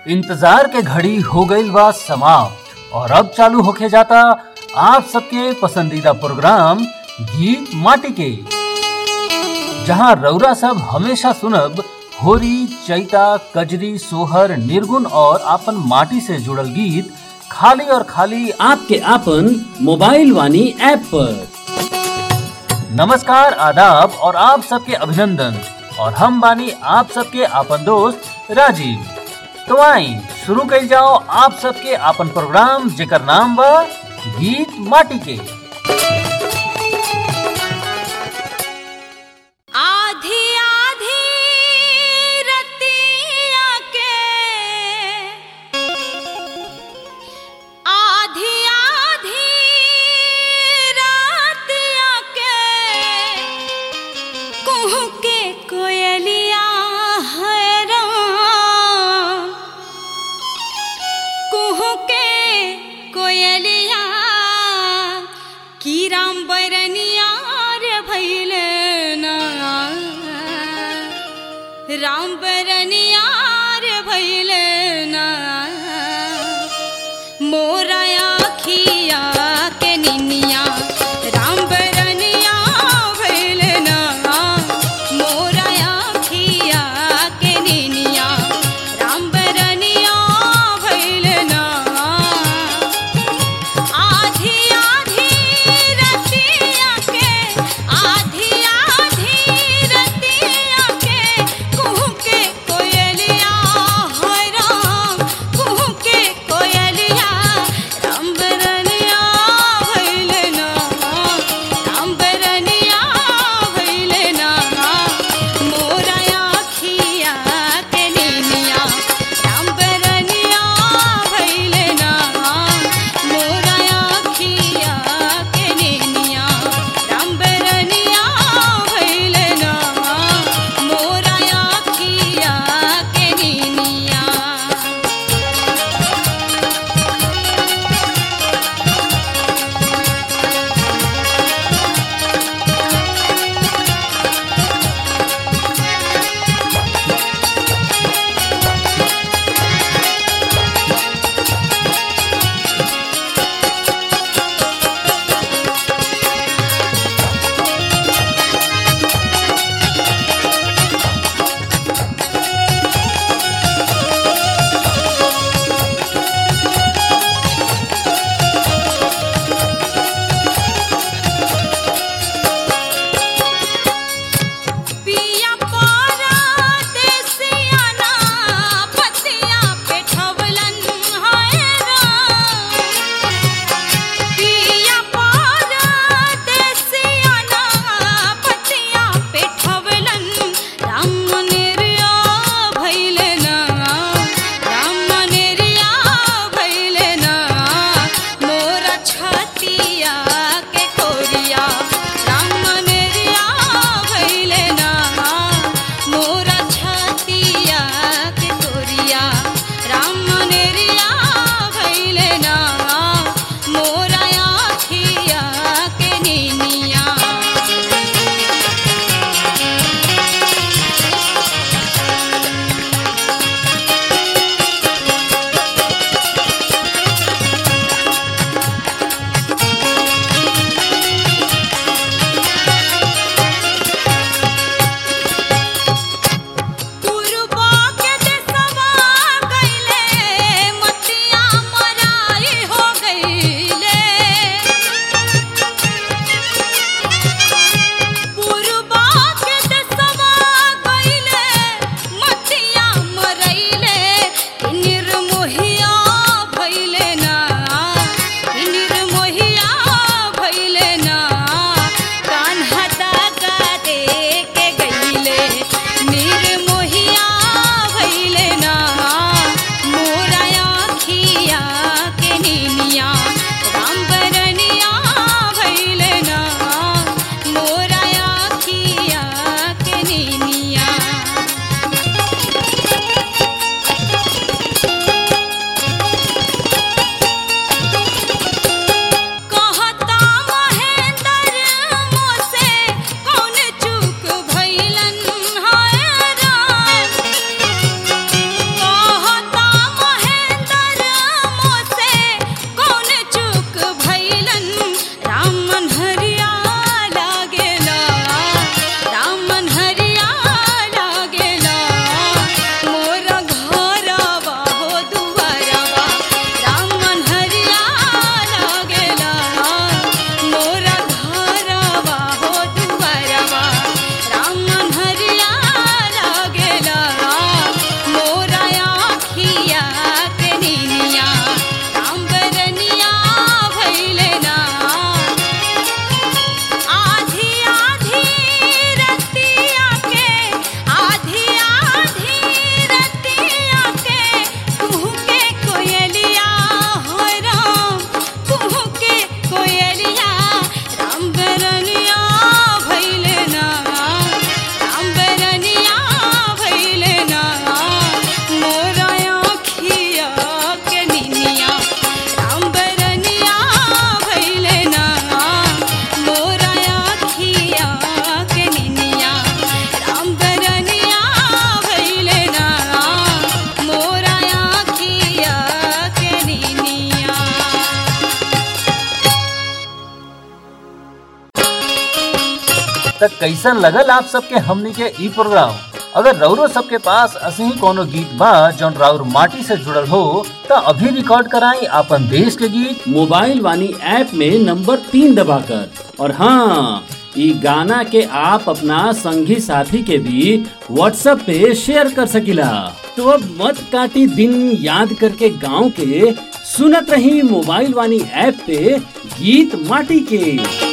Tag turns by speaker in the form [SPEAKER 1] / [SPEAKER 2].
[SPEAKER 1] इंतजार के घड़ी हो गईल बा समाप्त और अब चालू होके जाता आप सबके पसंदीदा प्रोग्राम गीत माटी के जहां रौरा सब हमेशा सुनब होरी चैता कजरी सोहर निर्गुण और आपन माटी से जुड़ल गीत खाली और खाली
[SPEAKER 2] आपके आपन मोबाइल वानी ऐप पर
[SPEAKER 1] नमस्कार आदाब और आप सबके अभिनंदन और हम बानी आप सबके आपन दोस्त राजीव तो आई शुरू कइल जाओ आप सबके आपन प्रोग्राम जेकर नाम बा गीत माटी के
[SPEAKER 3] आधी आधी रतिया के आधी आधी रातिया के कुहू के कोयलिया हैरान कुहू के कोयलिया की राम बैरनिया रे भैले ना राम बैरनिया रे भैले ना मोरा आखिया के निनिया राम बैरनिया भैले ना मोरा आखिया के निनिया राम बैरनिया भैले ना आधी आधी रतिया के आधी आधी रतिया के कुहू के कोयलिया है
[SPEAKER 1] त कैसन लगल आप सबके हमनी के ई प्रोग्राम अगर रौरो सबके पास असही कोनो गीत बा जौन राउर माटी से जुड़ल हो त अभी रिकॉर्ड कराई आपन देश के गीत
[SPEAKER 2] मोबाइल वानी ऐप में नंबर तीन दबाकर और हाँ ई गाना के आप अपना संगी साथी के भी व्हाट्सएप पे शेयर कर सकिला तो अब मत काटी दिन याद करके गांव के सुनत रही मोबाइल वानी ऐप पे गीत माटी के